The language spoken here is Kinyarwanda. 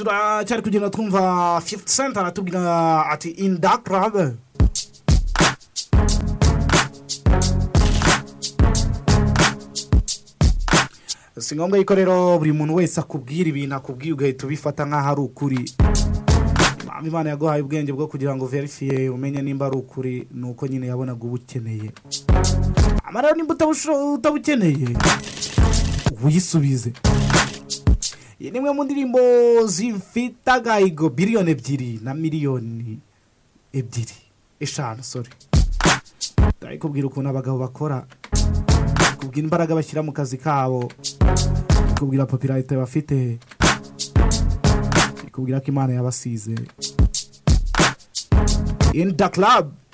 turaha cyari kugenda twumva fifuti senta aratubwira ati ini da karabe si ngombwa yuko rero buri muntu wese akubwira ibintu akubwiye ugahita ubifata nk'aho ari ukuri imana yaguhaye ubwenge bwo kugira ngo verifiye umenye nimba ari ukuri ni uko nyine yabonaga ubukeneye amara nimba utabukeneye wisubize iyi ni imwe mu ndirimbo zifite agahigo biliyoni ebyiri na miliyoni ebyiri eshanu sore turi kubwira ukuntu abagabo bakora kubwira imbaraga bashyira mu kazi kabo kubwira popirayite bafite kubwira ko imana yabasize in the club